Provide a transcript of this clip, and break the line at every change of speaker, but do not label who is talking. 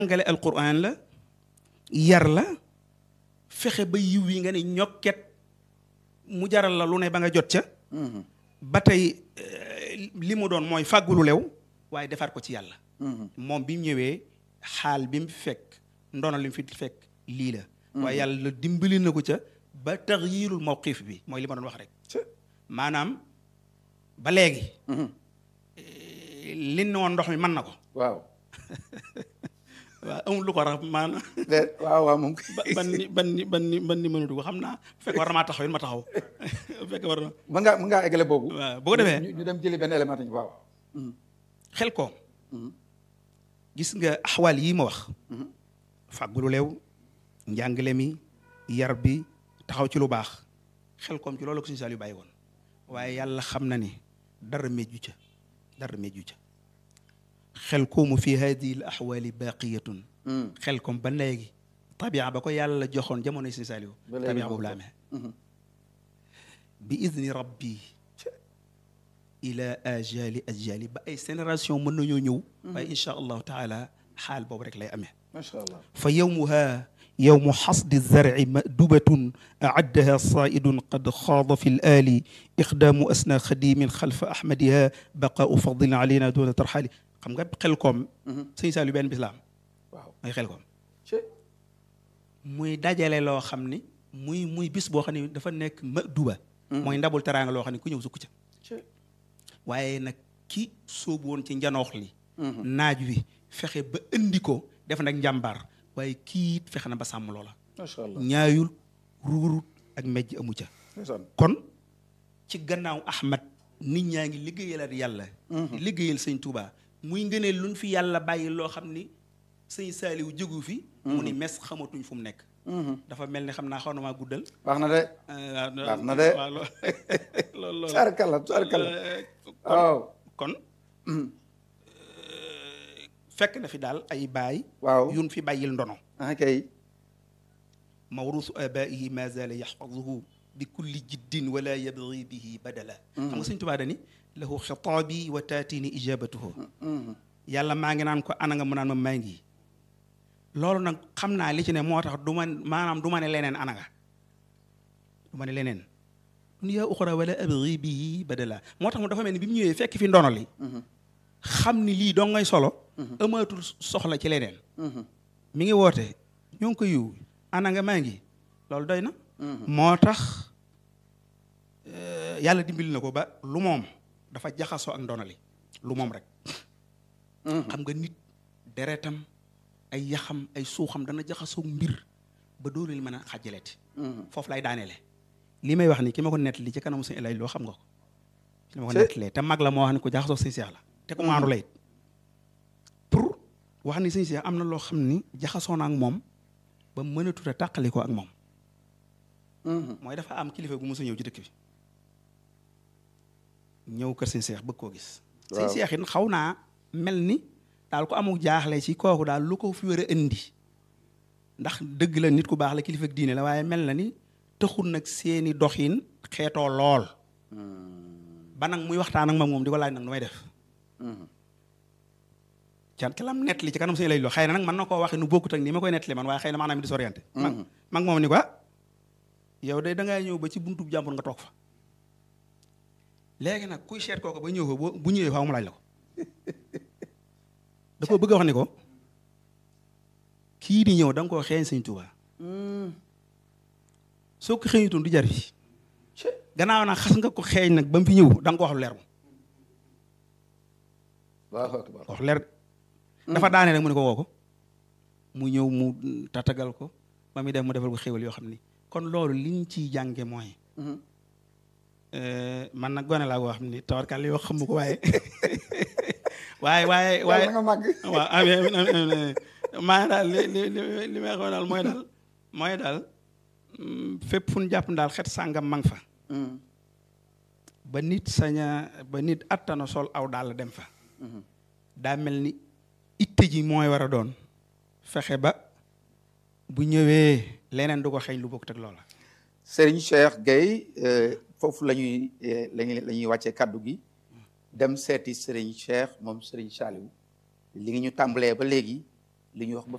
jàngale alquran la yar la fexe ba yiw yi nga ne ñokket mu jaral la lu ne ba nga jot ca ba tey li mu doon mooy fàggulu lew waaye defaat ko ci yàlla moom bi mu ñëwee xaal bi mu fekk ndono li mu fi fekk lii la waaye yàlla dimbali na ko ca ba taxyirul mawqif bi mooy li ma doon wax rek maanaam ba léegi li ne woon ndox mi mën na ko
waaw
waaw amul lu ko rax maanaam
waaw waaw moom
ban ni ban ni ban ni ban ni mënatu ko xam naa bu fekkee war na maa taxaw it ma taxaw bu fekkee war na
mën ngaa mën ngaa eggale boobu
waaw bu ko defee
ñu dem jëli benn élément waaw
xel ko gis nga axwaal yii ma wax fàggulu leew njàngale mi yar bi taxaw ci lu baax xel koom ci loolu ko suñu saal yu bàyyi woon waaye yàlla xam na ni dara méjju ca dara méjju ca xel koomu fi hadihi l axwaali baqiyatun xel koom ba léegi tabia ba ko yàlla joxoon jamono suñu saal yu tabia boobu la amee bi idni rabbi ila ajali ajali ba ay génération mën nañoo ñëw waaye insha allahu taala xaal boobu rek lay amee
macha allah
fa yowmuha yowmu xasdi zarci madubatun aaddaha saaidun qad xaada fi laali iqdaamu asna xadimin xalfa ahmadiha baqaau fadlin alayna duna tarxaali xam nga xel koom sëñ Saliou benn bis la am
waaw
mooy xel koom muy dajale loo xam ni muy muy bis boo xam ne dafa nekk maduba mooy ndabul teraanga loo xam ne ku ñëw sukk ca waaye nag ki sóobu woon ci njanoox li naaj wi fexe ba indi ko def nag njàmbaar waaye kii it fexe na ba sàmm loola
macha allah
ñaayul ruurut ak mejj amu ca kon ci gannaaw ahmad nit ñaa ngi liggéeyalaat yàlla di liggéeyal sëñ Touba muy ngëneel luñ fi yàlla bàyyi loo xam ni sëñ Saaliw jógu fi mu ni mes xamatuñ fu mu nekk dafa mel ni xam naa xaw na maa guddal
baax na de baax na de
waaw loolu loolu
tubaarkalla tubaarkalla waaw
kon fekk na fi daal ay baay
waaw
yun fi bàyyil ndono
ah kay
mawrusu abaihi ma zala yaxfaduhu bi kulli jiddin wala yabgi bihi badala xam nga sëñ Tuubaa dani lahu xitaabi wa taatini ijabatuhu yàlla maa ngi naan ko ana nga mu naan ma maa ngi loolu nag xam naa li ci ne moo tax du ma maanaam du ma ne leneen ana nga du ma ne leneen dunya uxra wala abgi bihi badala moo tax mu dafa mel ni bi mu ñëwee fekk fi ndono li xam ni lii doo ngay solo amaatul soxla ci leneen mi ngi woote ñoo ngi ko yiw ana nga maa ngi loolu doy na moo tax yàlla dimbali na ko ba lu moom dafa jaxasoo ak ndonali lu moom rek xam nga nit deretam ay yaxam ay suuxam dana jaxasoo mbir ba doolu li mën a xàjjaleeti foofu lay daaneele li may wax ni ki ma ko nettali ci kanamu sëñ Elay loo xam nga ko ki ma ko nettalee te mag la moo wax ne ko jaxasoo sëñ Seex la te ko maandu la it pour wax ni sëñ Seex am na loo xam ni jaxasoo na ak moom ba mënatut a tàqali ko ak moom mooy dafa am kilifa gu mos a ñëw ci dëkk bi ñëw kër sëñ Seex bëgg koo gis sëñ Seex it xaw naa mel ni daal ko amul jaaxle ci kooku daal lu ko fi war a indi ndax dëgg la nit ku baax la kilifa ak diine la waaye mel na ni taxul nag seeni doxin xeetoo lool ba nag muy waxtaan ak ma moom di ko laaj nag nu may def can ki lam nettali ci kanam sëñ lay loo xëy na nag mën na koo waxee nu bokkut ak nii ma koy nettali man waaye xëy na maanaam di sorienté mag mag moom ni ko yow de dangaa ñëw ba ci buntu jàmbur nga toog fa léegi nag kuy seet kooku ba ñëw fa bu ñëwee faaw mu laaj la ko da ko bëgg a wax ni ko kii di ñëw da nga koo xeeñ sëñ Tuubaa soo ko xeeñutoon du jar fi gannaaw nag xas nga ko xeeñ nag ba mu fi ñëw da nga ko wax lu leer moom wax leer dafa daane rek mu ne ko woo ko mu ñëw mu tatagal ko ba muy def mu defal ko xéwal yoo xam ni kon loolu liñ ciy jànge mooy man nag gone laa ko xam ni tawarkal yoo xam ko waaye waaye waaye waaye
nga màgg
waaw amiin amiin maa daal li li li li may xaw daal mooy daal mooy daal fépp fu ñu jàpp daal xet sàngam mang fa ba nit saña ba nit attana sol aw daal dem fa daa mel ni itte ji mooy war a doon fexe ba bu ñëwee leneen du ko xeeñ lu bokk teg loola
Serigne Cheikh Gueye foofu la ñuy lañuy la ñuy wàccee kaddu gi dem seeti Serigne Cheikh moom Serigne Saliou li ngi ñu tàmbalee ba léegi li ñuy wax ba